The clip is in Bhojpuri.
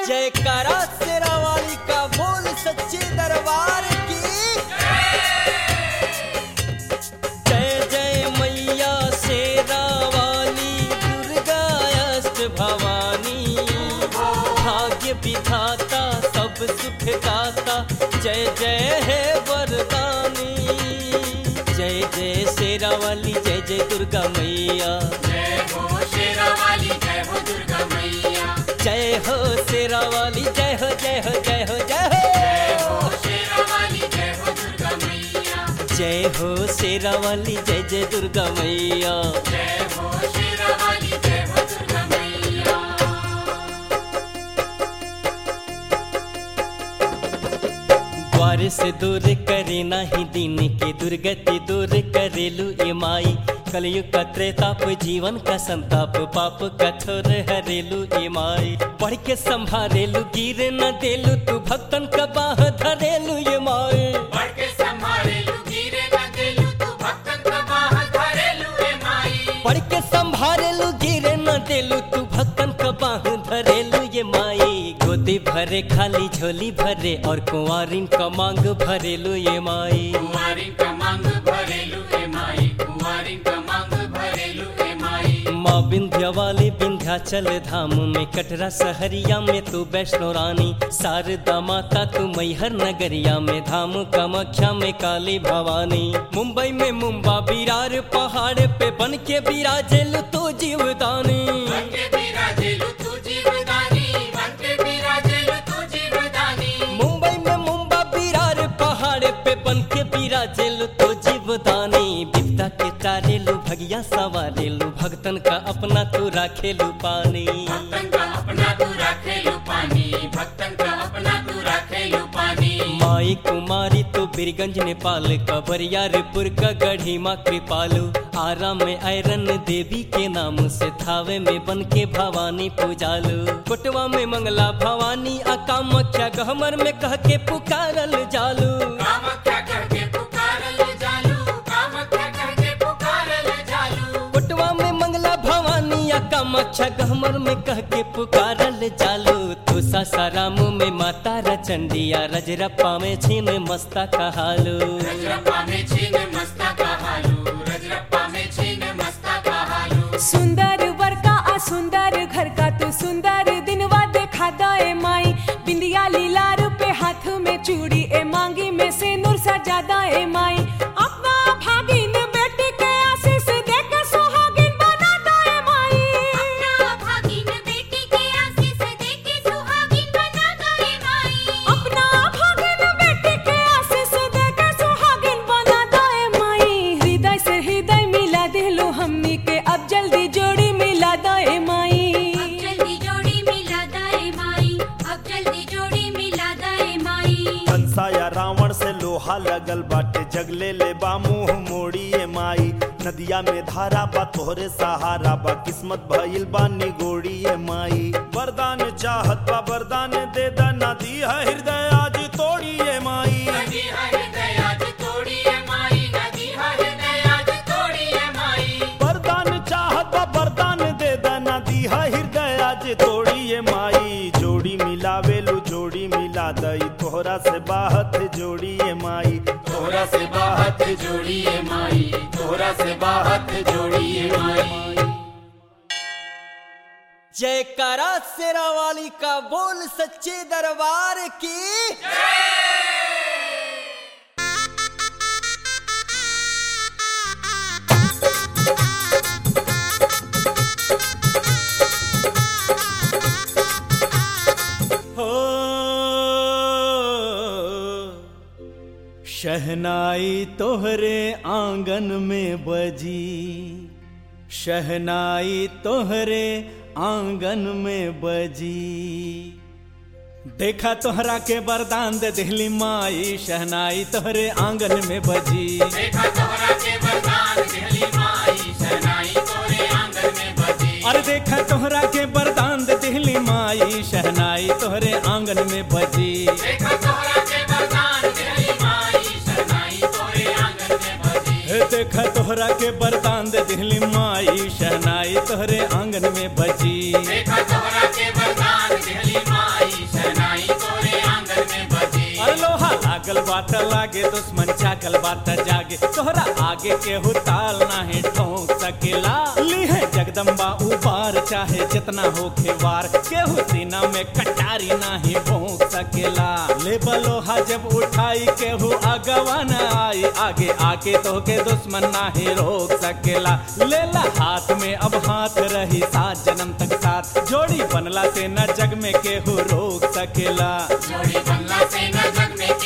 जयकारा तेरा वाली का बोल सच्चे दरबार की जय जय मैया शेरा वाली दुर्गा अष्ट भवानी भाग्य विधाता सब सुख दाता जय जय है वरदानी जय जय शेरा वाली जय जय दुर्गा मैया जय हो शेरा वाली जय हो दुर्गा मैया जय हो शेरा वाली जय हो जय हो जय हो जय जय हो हो शेरा वाली जय हो दुर्गा मैया जय हो शेरा वाली जय जय दुर्गा मैया जय हो शेरा वाली जय हो दुर्गा मैया द्वार से दूर करे नाही दिन के दुर्गति दूर करेलु ये माई कलयुग का त्रेताप जीवन का संताप पाप कठोर हरेलु ये माई पढ़ के संभारेलु गिर न देलु तू भक्तन का बाह धरेलु ये माई बढ़ के संभाले लू गिरे न देलू तू भक्तन का बाह धरे लू ए माई पढ़ के संभारेलु गिरे न देलु तू भक्तन का बाह धरेलु ये माई गोदी भरे खाली झोली भरे और कुंवारिन का मांग भरेलु ये माई कुंवारी का मांग भरे लू ए माई कुंवारी का मांग भरे लू ए माई माँ विंध्या वाली विंध्याचल धाम में कटरा सहरिया में तू वैष्णो रानी शारदा माता तू मैहर नगरिया में धाम कामाख्या में काली भवानी मुंबई में मुंबा बिरार पहाड़ पे बन के बिराजेलु तू जीवदानी बन के बिराजे लू तू जीवदानी बन के बिराजे लू तू जीवदानी मुंबई में मुंबा बिरार पहाड़ पे बन के बिराजेलु तो जीवदानी बिपता के तारेलु भगिया सवारेलु भक्तन का अपना तू राखेलु पानी भक्तन का अपना तू रखे लू पानी भक्तन का अपना तू रखे लू पानी माई कुमारी तो बिरगंज नेपाल का बरियारपुर का गढ़ी माँ कृपालु आरा में आयरन देवी के नाम से थावे में बन के भवानी पूजालु कोटवा में मंगला भवानी आ कामाख्या गहमर में कह के पुकारल जालू कामख्या कह के पुकारल जालू कामख्या कह के पुकारल जालू कोटवा में मंगला भवानी आ कामाख्या गहमर में कह के पुकारल जालू तो सासाराम में माता रचंडिया रजरप्पा में छीन मस्ता कहालू रजरप्पा में छीन मस्ता का हालू रजरप्पा में छीन मस्ता का हालू सुंदर वर का आ सुंदर घर का तू सुंदर दिनवा देखा दे माई बिंदिया लीलार पे हाथ में चूड़ी ए मांगी में से नूर सजा दे माई अपना भागिन बेटी के आशीष दे के सुहागिन बना दे माई अपना भागिन बेटी के आशीष देके सुहागिन बना गए माई अपना भागिन बेटी के आशीष दे के सुहागिन बना दे माई हृदय से हृदय मिला दिलो हमनी के अब जल्दी जोड़ी मिला दे माई अब जल्दी जोड़ी मिला दाए माई अब जल्दी जोड़ी मिला दाए माई कंसा या रावण से लोहा लगल बाटे जगले ले बा मुंह मोड़ी ए माई नदिया में धारा बा तोहरे सहारा बा किस्मत भइल बा निगोड़ी ए माई वरदान चाहत बा वरदान दे दा नदी है हृदय आज तोड़ी ए माई नदी है हृदय आज तोड़ी है माई नदी है हृदय आज तोड़ी है माई वरदान चाहत बा वरदान दे दा नदी है हृदय आज तोड़ी ए माई जोड़ी मिलावेलू जोड़ी मिला दई तोहरा से बाहत जोड़ी ए माई तोहरा से बाहत जोड़ी है माई तोहरा से बाहत जोड़ी है माई जयकारा शेरा वाली का बोल सच्चे दरबार की हो शहनाई तोहरे आंगन में बजी शहनाई तोहरे आंगन में बजी देखा तोहरा के वरदान दे दिहली माई शहनाई तोहरे आंगन में बजी देखा तोहरा के वरदान दिहली माई शहनाई तोरे आंगन में बजी अरे देखा तोहरा के वरदान दे दिहली माई शहनाई तोहरे आंगन में बजी देखा तोहरा के वरदान दिहली माई शहनाई तोरे आंगन में बजी हे देखा तोहरा के वरदान दे दिहली माई शहनाई तोहरे आंगन में बजी देखा तोहरा के वरदान दिहली माई बात लागे दुश्मन जागल बात जागे तोहरा आगे केहू ताल नाही ठोक सकेला लीहे जगदम्बा उबार चाहे जितना होखे वार केहू सीना में कटारी नाही भोंक सकेला ले बलोहा जब उठाई केहू अगवा न आई आगे आके तो के दुश्मन नाही रोक सकेला लेला हाथ में अब हाथ रही सात जन्म तक साथ जोड़ी बनला से न जग में केहू रोक सकेला जोड़ी बनला से न जग में